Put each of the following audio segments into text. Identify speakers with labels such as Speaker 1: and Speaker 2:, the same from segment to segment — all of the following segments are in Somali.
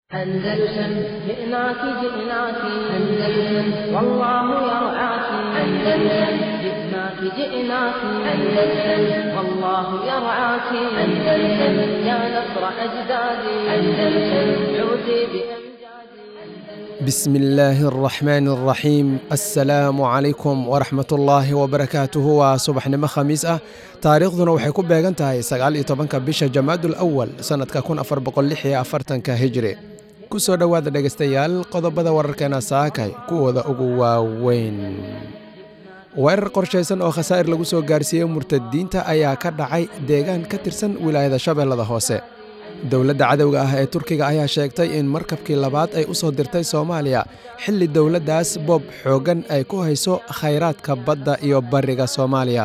Speaker 1: أندلسن جئناك جئناك أندلسن والله يرعاك أندلسن جئناك جئناك أندلسن والله يرعاك أندلسن يا نصر أجدادي أندلسن عودي بأمجادي
Speaker 2: بسم الله الرحمن الرحيم السلaamu calaykum waraxmat ullaahi wabarakaatuhu waa subaxnimo khamiis ah taariikhduna waxay ku beegan tahay sagaal iyo tobanka bisha jamaadul awal sannadka kun afar boqol lix iyo afartanka hijri ku soo dhowaada dhegaystayaal qodobada wararkeena saakay kuwooda ugu waaweyn weerar qorshaysan oo khasaa'ir lagu soo gaarsiiyey murtadiinta ayaa ka dhacay deegaan ka tirsan wilaayada shabeellada hoose dowladda cadowga ah ee turkiga ayaa sheegtay in markabkii labaad ay u soo dirtay soomaaliya xilli dowladdaas boob xooggan ay ku hayso khayraadka badda iyo bariga soomaaliya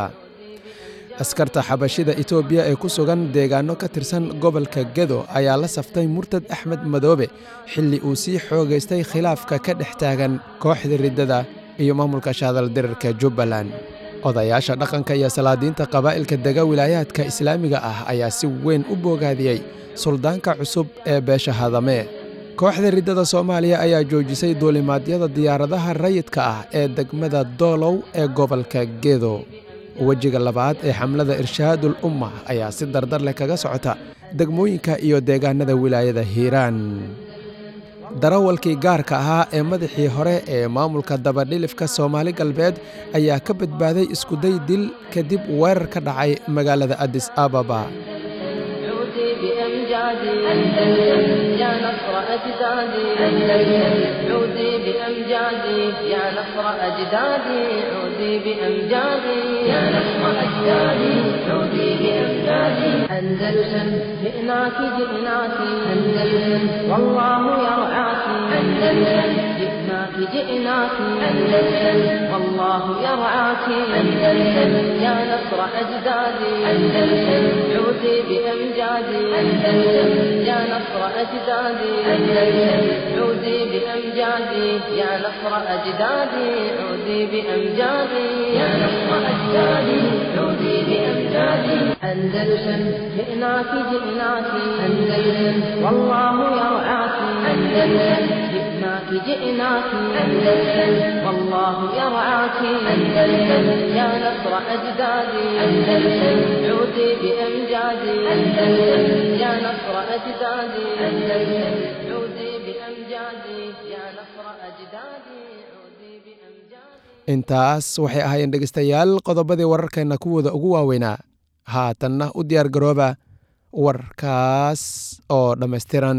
Speaker 2: askarta xabashida etoobiya ee ku sugan deegaanno ka tirsan gobolka gedo ayaa la saftay murtad axmed madoobe xilli uu sii xoogaystay khilaafka ka dhex taagan kooxda riddada iyo maamulka shaadaldirirka jubbaland odayaasha dhaqanka iyo salaadiinta qabaa'ilka dega wilaayaadka islaamiga ah ayaa si weyn u boogaadiyey suldaanka cusub ee beesha hadame kooxda riddada soomaaliya ayaa joojisay duulimaadyada diyaaradaha rayidka ah ee degmada doolow ee gobolka gedo wejiga labaad ee xamlada irshaadul umma ayaa si dardar leh kaga socota degmooyinka iyo deegaanada wilaayada hiiraan darawalkii gaarka ahaa ee madaxii hore ee maamulka dabadhilifka soomaali galbeed ayaa ka badbaaday iskuday dil kadib weerar ka dhacay magaalada adis ababa
Speaker 1: عودي بأمجادي أندلسن يا نصر أجدادي أندلسن عودي بأمجادي يا نصر أجدادي عودي بأمجادي يا نصر أجدادي عودي بأمجادي أندلسن جئناك جئناك أندلسن والله يرعاك أندلسن جئناك جئناك أندلسن والله يرعاك أندلسن يا نصر أجدادي أندلسن عودي بأمجادي أندلسن يا نصر أجدادي أندلسن عودي بأمجادي يا نصر أجدادي عودي بأمجادي يا نصر أجدادي عودي بأمجادي أندلسن جئناك جئناك أندلسن والله يرعاك أندلسن جئناك جئناك أندلسن والله يرعاك أندلسن يا نصر أجدادي أندلسن عودي بأمجادي أندلسن يا نصر أجدادي أندلسن عودي بأمجادي يا نصر أجدادي عودي بأمجادي
Speaker 2: intaas waxay ahaayeen dhegaystayaal qodobadii wararkeenna kuwooda ugu waaweynaa haatanna u diyaar garooba warkaas oo dhammaystiran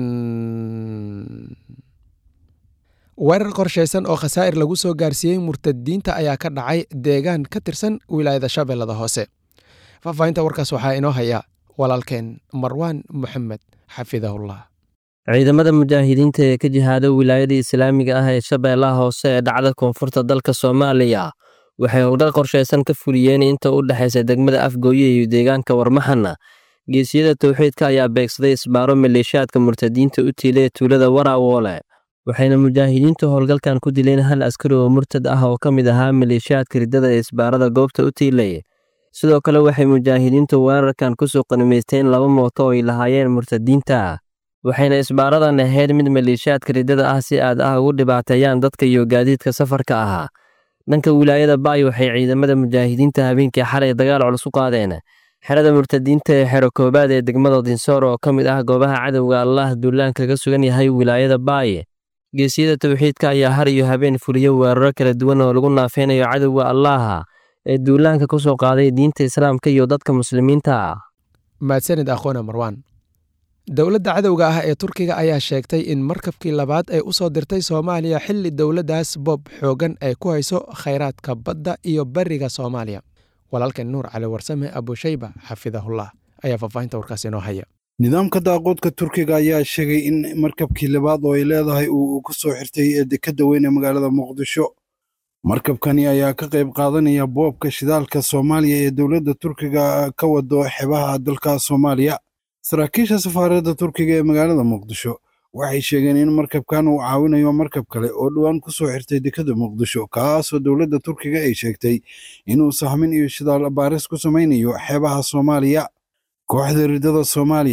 Speaker 2: weerar qorshaysan oo khasaa'ir lagu soo gaarsiiyey murtadiinta ayaa ka dhacay deegaan ka tirsan wilaayada shabeellada hoose faahfaahinta warkaas waxaa inoo haya walaalkeen marwaan moxamed xafidahullah
Speaker 3: ciidamada mujaahidiinta ee ka jihaada wilaayada islaamiga ah ee shabeellaha hoose ee dhacda koonfurta dalka soomaaliya waxay howlgal qorshaysan ka fuliyeen inta u dhexaysa degmada afgooye iyo deegaanka warmaxana geesiyada towxiidka ayaa beegsaday isbaaro maleeshiyaadka murtadiinta u tiilay tuulada waraawoole waxayna mujaahidiintu howlgalkan ku dileen hal askari oo murtad ah oo ka mid ahaa maleeshiyaadka riddada ee isbaarada goobta u tiilay sidoo kale waxay mujaahidiintu weerarkan kusoo qanimaysteen laba mooto oo ay lahaayeen murtadiinta waxayna isbaaradan ahayd mid maleeshiyaadka riddada ah si aad ah ugu dhibaateeyaan dadka iyo gaadiidka safarka ahaa dhanka wilaayada baay waxay ciidamada mujaahidiinta habeenkii xalay dagaal culus u qaadeen xerada murtadiinta ee xero koobaad ee degmada dinsoor oo ka mid ah goobaha cadowga allah duulaan kaga sugan yahay wilaayada baay geesiyada towxiidka ayaa har iyo habeen fuliyo weeraro kala duwan oo lagu naafeynayo cadowga allaha ee duulaanka ku soo qaaday diinta islaamka iyo dadka muslimiinta ah
Speaker 2: mahadsanid akhoona marwaan dowladda cadowga ah ee turkiga ayaa sheegtay in markabkii labaad ay u soo dirtay soomaaliya xilli dowladdaas boob xooggan ay ku hayso khayraadka badda iyo bariga soomaaliya walaalkeen nuur cali warsame abushayba xafidahullah ayaa faahfaahinta warkaas inoo haya
Speaker 4: nidaamka daaqoodka turkiga ayaa sheegay in markabkii labaad oo ay leedahay uu ku soo xirtay dekadda weyn ee magaalada muqdisho markabkani ayaa ka qayb qaadanaya boobka shidaalka soomaaliya ee dowladda turkiga ka wado xebaha dalka soomaaliya saraakiisha safaaradda turkiga ee magaalada muqdisho waxay sheegeen in markabkan uu caawinayo markab kale oo dhowaan ku soo xirtay dekadda muqdisho kaasoo dowladda turkiga ay sheegtay inuu sahmin iyo shidaal baaris ku samaynayo xeebaha soomaaliya kooxda riddada soomaaliya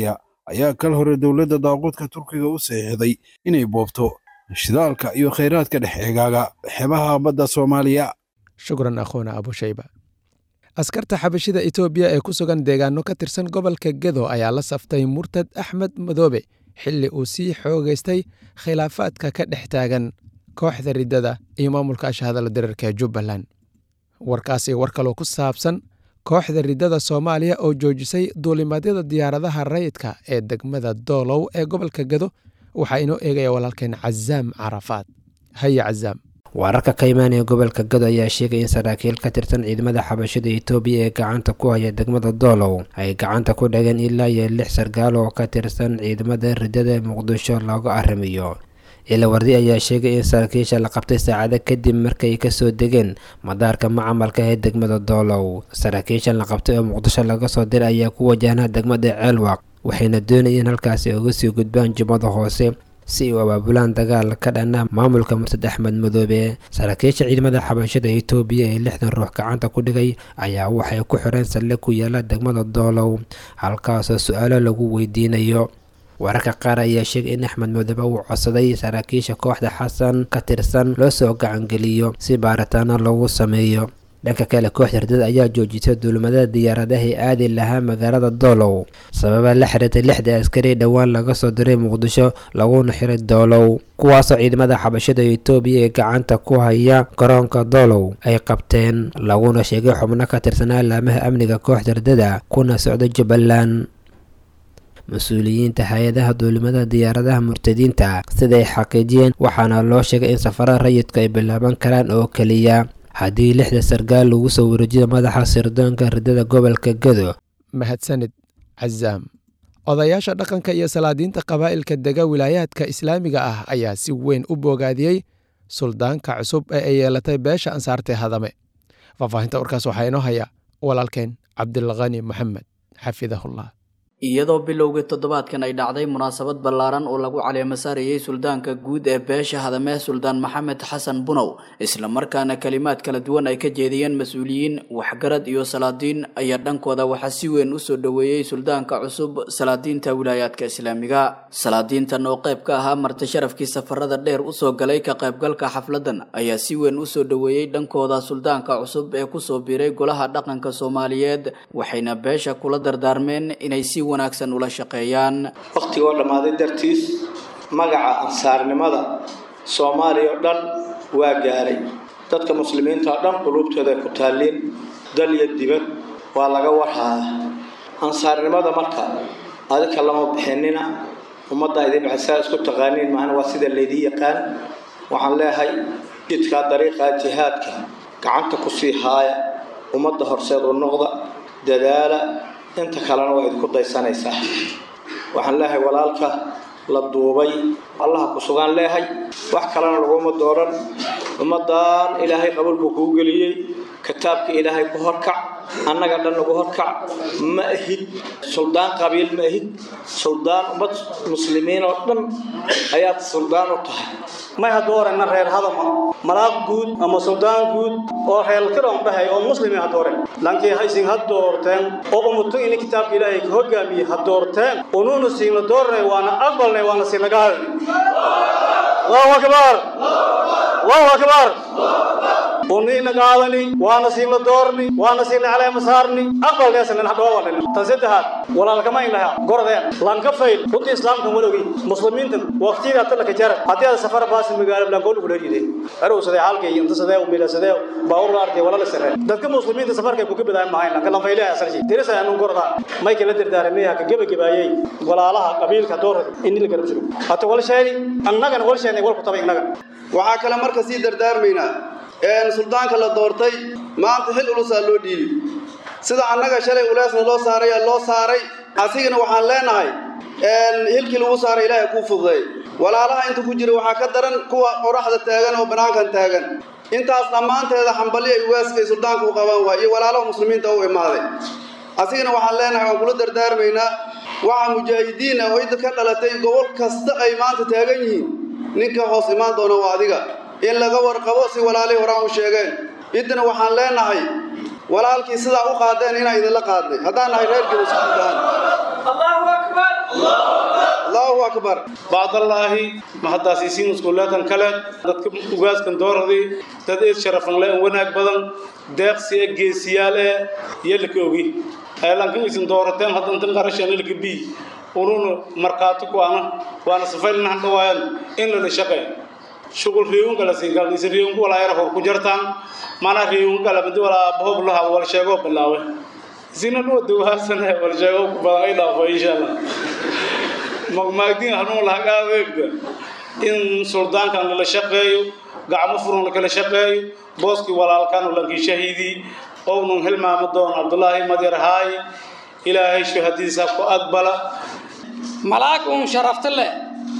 Speaker 4: ayaa kal hore dowladda daaquudka turkiga u saxiixday inay boobto shidaalka iyo khayraadka dhex eegaaga xeebaha badda soomaaliya
Speaker 2: shukran akhuuna abushayba askarta xabashida etoobiya ee ku sugan deegaano ka tirsan gobolka gedo ayaa la saftay murtad axmed madoobe xilli uu sii xoogaystay khilaafaadka ka dhex taagan kooxda riddada iyo maamulka ashahadala dirarka ee jubbaland warkaas iyo war kaloo ku saabsan kooxda riddada soomaaliya oo joojisay duulimaadyada diyaaradaha rayidka ee degmada doolow ee gobolka gedo waxaa inoo eegaya walaalkeen cazaam carafaad haya cazaam
Speaker 5: wararka ka imaanaya gobolka gado ayaa sheegay in saraakiil ka tirsan ciidamada xabashada etoobiya ee gacanta ku haya degmada doolow ay gacanta ku dhageen ilaa iyo lix sargaal oo ka tirsan ciidamada riddada ee muqdisho looga arrimiyo ilawardi ayaa sheegay in saraakiisha la qabtay saacado kadib markay kasoo degeen madaarka macamalka ee degmada doolow saraakiishan la qabtay oo muqdisho laga soo diray ayaa ku wajahnaa degmada ceelwaq waxayna doonayeen halkaasi uga sii gudbaan jubbada hoose si ay u abaabulaan dagaal ka dhana maamulka murtad axmed madoobe saraakiisha ciidamada xabashada etoobiya ee lixdan ruux gacanta ku dhigay ayaa waxay ku xireen salle ku yaala degmada doolow halkaasoo su-aalo lagu weydiinayo wararka qaar ayaa sheegay in axmed madoobe uu codsaday saraakiisha kooxda xasan ka tirsan loo soo gacangeliyo si baaritaano lagu sameeyo dhanka kale kooxda ridada ayaa joojisay duulimadada diyaaradahay aadi lahaa magaalada doolow sababa la xiriirtay lixda askari dhowaan laga soo diray muqdisho laguna xiray doolow kuwaasoo ciidamada xabashada etoobiya ee gacanta ku haya garoonka doolow ay qabteen laguna sheegay xubno ka tirsanaa laamaha amniga kooxda ridada kuna socda jubbaland mas-uuliyiinta hay-adaha duulimada diyaaradaha murtadiinta siday xaqiijiyeen waxaana loo sheegay in safarada rayidku ay bilaaban karaan oo keliya haddii lixda sargaal lagu soo wareejiyo madaxa sirdoonka riddada gobolka gado
Speaker 2: mahadsanid cazaam odayaasha dhaqanka iyo salaadiinta qabaa'ilka dega wilaayaadka islaamiga ah ayaa si weyn u boogaadiyey suldaanka cusub ee ay yeelatay beesha ansaartee hadame faahfaahinta warkaas waxaa inoo haya walaalkeen cabdilkhani moxamed xafidahullah
Speaker 6: iyadoo bilowgii toddobaadkan ay dhacday munaasabad ballaaran oo lagu caleemo saarayey suldaanka guud ee beesha hadamee suldaan maxamed xasan bunow islamarkaana kalimaad kala duwan ay ka jeediyeen mas-uuliyiin waxgarad iyo salaadiin ayaa dhankooda waxaa si weyn usoo dhoweeyey suldaanka cusub salaadiinta wilaayaadka islaamiga salaadiintan oo qayb ka ahaa marti sharafkii safarada dheer usoo galay ka qaybgalka xafladan ayaa si weyn usoo dhoweeyey dhankooda suldaanka cusub ee kusoo biiray golaha dhaqanka soomaaliyeed waxayna beesha kula dardaarmeen inay si wanaagsan ula shaqeeyaan
Speaker 7: wakhtigoo dhammaaday dartiis magaca ansaarnimada soomaaliya oo dhan waa gaaray dadka muslimiinta oo dhan quluubtooda ay ku taalliin dal iyo dibad waa laga warhaaya ansaarnimada marka adika lama bixinina ummadda idin baxsaa isku taqaaniin maahana waa sida laydii yaqaan waxaan leeyahay jidkaa dariiqaa jihaadka gacanta ku sii haaya ummadda horseed u noqda dadaala inta kalena waa idinku daysanaysaa waxaan leeyahay walaalka la duubay allaha ku sugaan leehay wax kalena laguma dooran ummaddan ilaahay qabuulku kuu geliyey kitaabka ilaahay ku horkac annaga dhan lagu horkac ma ahid suldaan qabiil ma ahid suldaan ummad muslimiin oo dhan ayaad suldaan u tahay
Speaker 8: may hadoorena reer hadama malaaq guud ama suldaan guud oo reelkiron dhahay oo muslimi hadoore lankii haysin ha doorteen oo umuto ini kitaabka ilaahay ka hogaamiyey ha doorteen unuuna siina doornay waana aqbalnay waana siinaga hadalnay allahu akbar allahu akbar uniina qaadani waana siina doorni waana siina caleema saarni aqbalneesanin hadhoowanin tan saddexaad walaalkama inlaha gorodeen lanka fayl runtii islaamkan walowgi muslimiintan waqtiyadaa talaka jara haddii aad safar baasi magaalo blankool ugu dheeriday arow sadee halkay inta sadee umila sadee baawur arkay wala la sare dadka muslimiinta safarkay ku gabadaan mahayn lanka lan faylaha asalshi dirisa anu goroda may kala dirdaaramaya ka gabagabaayay walaalaha qabiilka doorada in la garab jiro hata wal sheeni annagana wal sheeni wal ku tabay innaga
Speaker 9: waxaa kale marka sii dardaarmaynaa suldaanka la doortay maanta xil ulusaa loo dhiibi sida annaga shalay uleesna loo saaray loo saaray asigana waxaan leenahay hilkii lagu saaray ilaahay kuu fududay walaalaha inta ku jira waxaa ka daran kuwa qoraxda taagan oo banaankan taagan intaas dhammaanteeda xambali ay waaskay suldaanka u qabaan waay iyo walaalaha muslimiinta u imaaday asigana waxaan leenahay waan kula dardaarmaynaa waxaa mujaahidiina oo idda ka dhalatay gobol kasta ay maanta taagan yihiin ninka hoos imaan doona waa adiga in laga warqabo si walaalihii horaan u sheegeen iddana waxaan leenahay walaalkii sidaa u qaadeen inaan idinla qaadnay haddaan nahay reer gedo isku gudahaan allahu akbar
Speaker 10: bacdallaahi mahaddaasiisiin iskuuleetan kale dadka ugaaskan dooradii dad eed sharafanle wanaag badan deeqsi e geesiyaal ee yelaka ogi lankan isin doorateen haddantan qarashan ilka bi ununa markhaati ku ana waana safaylnahan dhawaayan in lala shaqeey shugul reewunka la siin galna isin reewunka walaa yara hor ku jartaan maanaa reewunka kale madi walaa bahob laha wal sheegoo bilaawe isina dhuwa dawaasane wal sheegoo ku badan ay dhaafo insha allah magmaagdiin hanuun lahagaadeegda in suldaankan lala shaqeeyo gacmo furan lakala shaqeeyo booskii walaalkan lankii shahiidii ownun hilmaamo doon cabdulaahi madyar haay ilaahay shuhadiisa ku aqbala
Speaker 11: malaag uun sharafta leh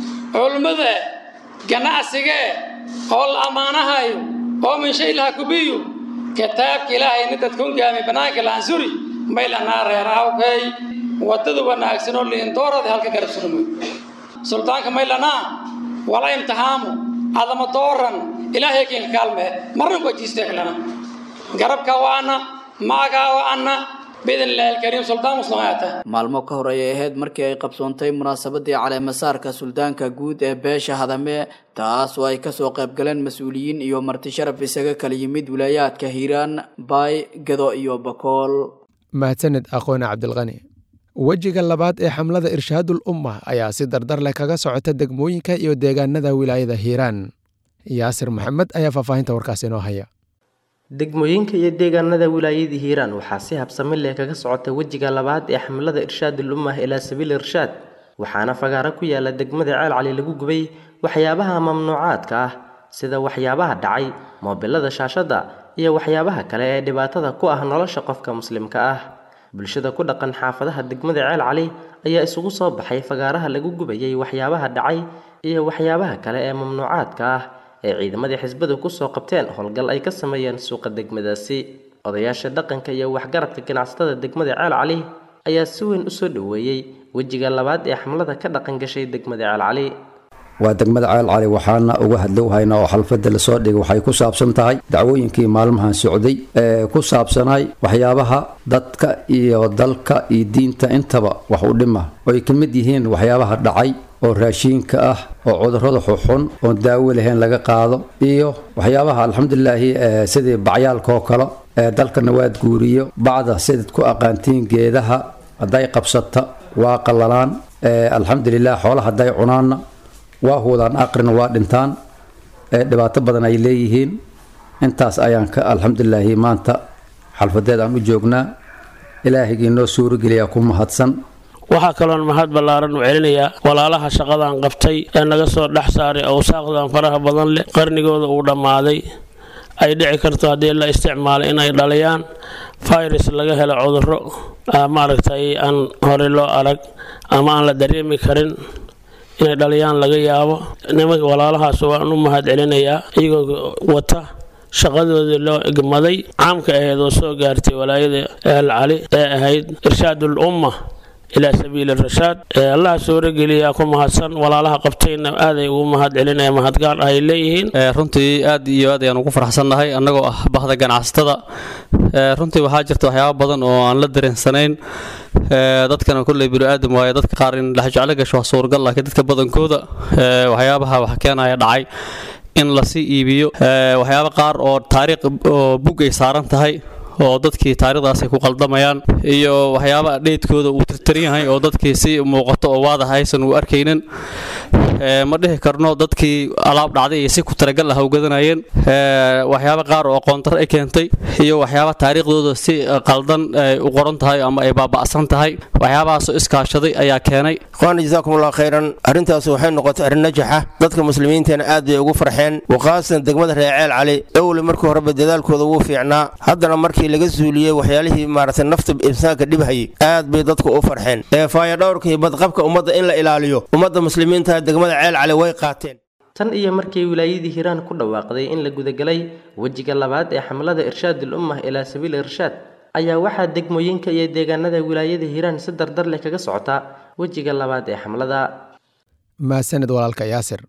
Speaker 11: culmada ganacsigee oo la ammaanahayo oo min shay laha kubiyo kitaabka ilaahayna dadka ungaami bannaanka laansuri maylanaa reer awkay waddada wanaagsan oo liindoorada halka garab surmo suldaanka maylanaa wala imtixaamu adama dooran ilaahay kinka kaalme marna wajiisteeklana garabka waana maagaa waana biidnillahi alkariim suldaan muslimaata
Speaker 6: maalmo ka hor ayay ahayd markii ay qabsoontay munaasabadii caleemasaarka suldaanka guud ee beesha hadame taas oo ay kasoo qayb galeen mas-uuliyiin iyo marti sharaf isaga kala yimid wilaayaadka hiiraan baay gado iyo bakool
Speaker 2: mahadsaned aqoone cabdilqani wejiga labaad ee xamlada irshaadul umma ayaa si dardar leh kaga socota degmooyinka iyo deegaanada wilaayada hiiraan yaasir maxamed ayaa faahfaahinta warkaas inoo haya
Speaker 12: degmooyinka iyo deegaanada wilaayadii hiiraan waxaa si habsami leh kaga socota wejiga labaad ee xamlada irshaadul ummah ilaa sabiil irshaad waxaana fagaaro ku yaala degmada ceel cali lagu gubay waxyaabaha mamnuucaadka ah sida waxyaabaha dhacay moobilada shaashadda iyo waxyaabaha kale ee dhibaatada ku ah nolosha qofka muslimka ah bulshada ku dhaqan xaafadaha degmada ceel cali ayaa isugu soo baxay fagaaraha lagu gubayay waxyaabaha dhacay iyo waxyaabaha kale ee mamnuucaadka ah ee ciidamadii xisbadu kusoo qabteen howlgal ay ka sameeyeen suuqa degmadaasi odayaasha dhaqanka iyo waxgaradka ganacsatada degmada ceel cali ayaa si weyn usoo dhoweeyey wejiga labaad ee xamlada ka dhaqan gashay degmada ceel cali
Speaker 13: waa degmada ceel cali waxaana uga hadlow haynaa oo xalfada lasoo dhigay waxay ku saabsan tahay dacwooyinkii maalmahan socday ee ku saabsanay waxyaabaha dadka iyo dalka iyo diinta intaba wax u dhima oy ka mid yihiin waxyaabaha dhacay oo raashiinka ah oo cudurrada xuxun oon daawo lahayn laga qaado iyo waxyaabaha alxamdulilaahi sidii bacyaalka oo kale ee dalkana waad guuriyo bacda sidaad ku aqaantiin geedaha hadday qabsata waa qallalaan alxamdulilah xoolaha hadday cunaanna waa huudaan aqrina waa dhintaan dhibaato badan ay leeyihiin intaas ayaan ka alxamdulilaahi maanta xalfadeed aan u joognaa ilaahigii noo suurogeliyaa ku mahadsan
Speaker 14: waxaa kaloon mahad ballaaran u celinayaa walaalaha shaqadan qabtay ee naga soo dhex saaray awsaaqdan faraha badan leh qarnigooda uu dhammaaday ay dhici karto haddii la isticmaalo inay dhaliyaan virus laga helo cudurro maaragtay aan hore loo arag ama aan la dareemi karin inay dhaliyaan laga yaabo nimanka walaalahaas waan u mahad celinayaa iyagoo wata shaqadoodii loo egmaday caamka ahayd oo soo gaartay walaayada el cali ee ahayd irshaadul umma ilaa sabiili rashaad allaha suurogeliyaa ku mahadsan walaalaha qabtayna aaday ugu mahad celinaya mahadgaar ay leeyihiin
Speaker 15: runtii aad iyo aad ayaan ugu faraxsannahay annagoo ah bahda ganacsatada runtii waxaa jirta waxyaaba badan oo aan la dareensanayn dadkana kolley bini-aadam waaye dadka qaar in dhexjeclo gasho waa suuragal laakiin dadka badankooda waxyaabaha wax keenaya dhacay in lasii iibiyo waxyaaba qaar oo taariikh oo bug ay saaran tahay oo dadkii taarikhdaas ay ku qaldamayaan iyo waxyaaba dheydkooda uu tirtiran yahay oo dadkii si muuqato oo waadax aysan uu arkaynin ma dhihi karno dadkii alaab dhacday iyo si ku talagal ah ugadanayeen waxyaaba qaar oo aqoontar ay keentay iyo waxyaaba taariikhdooda si qaldan ay u qoran tahay ama ay baaba'san tahay waxyaabahaasoo iskaashaday ayaa keenay
Speaker 16: ikhwaana jazaakum allah khayran arrintaas waxay noqotay arrin najaxa dadka muslimiintana aad bay ugu farxeen waqaasan degmada reeceel cali owle markii horeba dadaalkooda wuu fiicnaa haddana markii laga suuliyey waxyaalihii maaragtay nafta insaanka dhibhayay aad bay dadku u farxeen ee faayadhowrka iyo badqabka ummadda in la ilaaliyo ummadda muslimiinta degmada ceel cali way qaateen
Speaker 12: tan iyo markii wilaayadii hiiraan ku dhawaaqday in la gudagelay wejiga labaad ee xamlada irshaadul ummah ilaa sabiil irshaad ayaa waxaa degmooyinka iyo deegaanada wilaayada hiiraan si dardar leh kaga socota wejiga labaad ee xamlada
Speaker 2: maasaned walaalka yaasir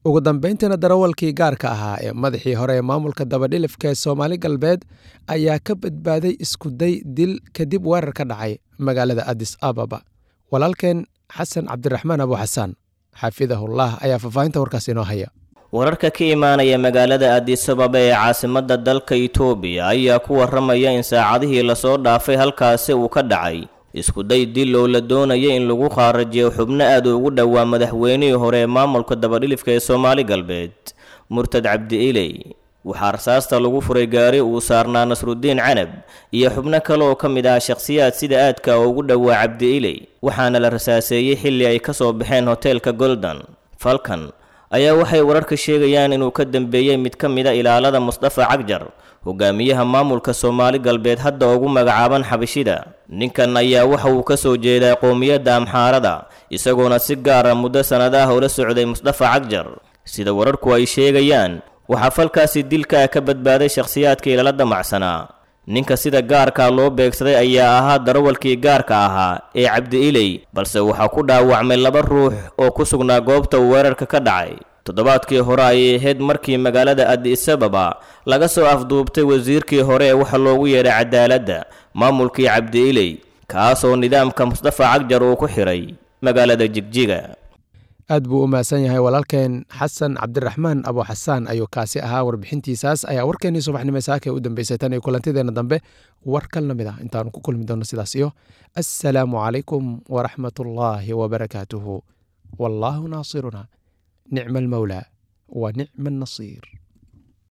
Speaker 2: ugu dambayntiina darawalkii gaarka ahaa ee madaxii hore ee maamulka dabadhilifka ee soomaali galbeed ayaa ka badbaaday iskuday dil kadib weerar ka dhacay magaalada adis ababa walaalkeen xasan cabdiraxmaan abu xasaan xafidahullah ayaa faahfaahinta warkaas inoo haya
Speaker 17: wararka ka imaanaya magaalada adisababa ee caasimadda dalka itoobiya ayaa ku waramaya in saacadihii lasoo dhaafay halkaasi uu ka dhacay iskuday dil oo la doonaya in lagu qaarajiyo xubno aad ugu dhowaa madaxweynihii hore ee maamulka dabadhilifka ee soomaali galbeed murtad cabdi iley waxaa rasaasta lagu furay gaari uu saarnaa nasrudiin canab iyo xubno kale oo ka mid ah shakhsiyaad sida aadka ugu dhowaa cabdi iley waxaana la rasaaseeyey xilli ay ka soo baxeen hoteelka golden falkan ayaa waxay wararka sheegayaan inuu ka dambeeyey mid ka mid a ilaalada musdafa cagjar hogaamiyaha maamulka soomaali galbeed hadda ugu magacaaban xabashida ninkan ayaa waxa uu ka soo jeedaa qowmiyadda amxaarada isagoona si gaara muddo sannadaha ula socday musdafa cagjar sida wararku ay sheegayaan waxaa falkaasi dilkaa ka badbaaday shakhsiyaadka ilala damacsanaa ninka sida gaarka loo beegsaday ayaa ahaa darawalkii gaarka ahaa ee cabdi iley balse waxaa ku dhaawacmay laba ruux oo ku sugnaa goobta uu weerarka ka dhacay toddobaadkii hore ayay ahayd markii magaalada adisababa laga soo afduubtay wasiirkii hore ee waxa loogu yeedhay cadaaladda maamulkii cabdi iley kaasoo nidaamka musdafa cagjar uu ku xiray magaalada jigjiga
Speaker 2: aad buu u mahadsan yahay walaalkeen xasan cabdiraxmaan abu xasaan ayuu kaasi ahaa warbixintiisaas ayaa warkeenii subaxnimo saaka u dambeysay tan iyo kulantideenna dambe war kal lamid ah intaanu ku kulmi doono sidaas iyo assalaamu calaykum waraxmat ullaahi wabarakaatuhu wallaahu naasiruna nicma almawlaa wa nicma annasiir